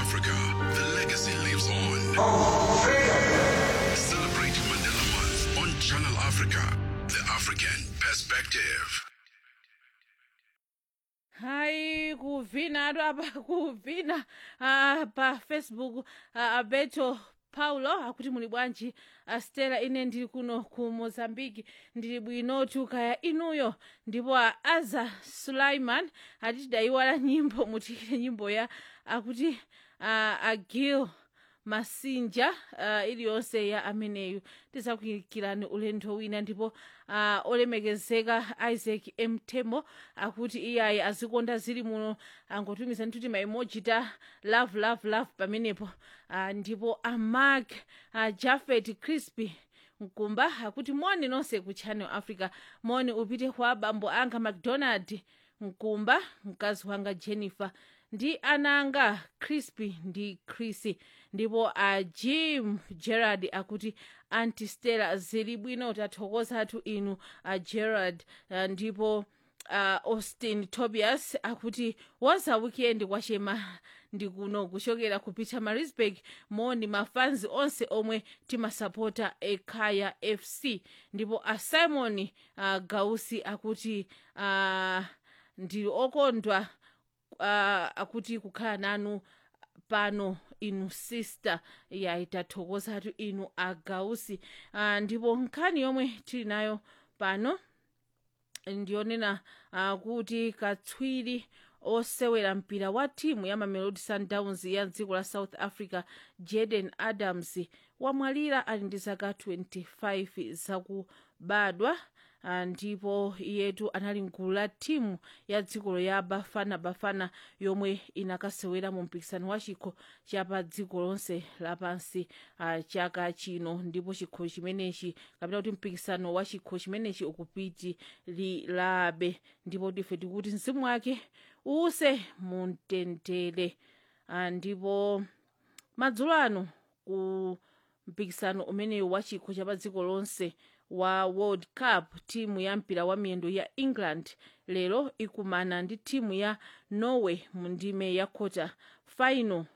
Africa, the legacy lives on. Celebrating Mandela Month on Channel Africa, the African perspective. hayi kuvina atu apa kuvina uh, pa facebook uh, alberto paulo akuti muli bwanji uh, stela ine ndili kuno ku mozambiki ndili bwinotu kaya inuyo ndipo uh, aza sulaiman ati tidayiwala nyimbo mutikire nyimbo ya akuti uh, agil masinja uh, iliyonse ya ameneyu tizakuyikirani ulendo wina ndipo uh, olemekezeka isaac mtemo akuti iyayi azikonda zili muno angotumiza nthuti maimoji ta love love love pamenepo uh, ndipo amark uh, jafet crispy mkumba akuti moni nonse ku channel africa moni upite kwa abambo anga macdonald mkumba mkazi wanga jennifer ndi ananga crispy ndi chrissy ndipo a jim gerard akuti anti stella zili bwino tathokozatu inu a gerard uh, ndipo uh, austin tobias akuti waza weekend kwachema ndikuno kuchokera ku pietermaritzburg moni mafanzi onse omwe timasapota ekhaya fc ndipo a simon uh, gausi akuti uh, ndili okondwa uh, akuti kukhala nanu pano inu sister yayi tathokozatu inu agausi uh, ndipo nkhani yomwe tili nayo pano ndiyonena uh, kuti katswiri osewera mpira wa timu ya mamelodi sundowns ya dziko la south africa jaden adams wamwalira ali ndi zaka 25 zakubadwa uh, ndipo iyetu anali mgulu la timu ya dzikolo ya bafana bafana yomwe inakasewera mu mpikisano wa chikho chapa dziko lonse lapansi uh, chaka chino ndipo chikho chimenechi kapena kuti mpikisano wa chikho chimenechi ukupitilirabe ndipo tife tikuti mzimu wake uuse mumtendere uh, ndipo madzulo ano ku mpikisano umeneyu wa chikho chapa dziko lonse wa world cup timu ya mpira wa miyendo ya england lero ikumana ndi timu ya norway mu ndime ya quarter final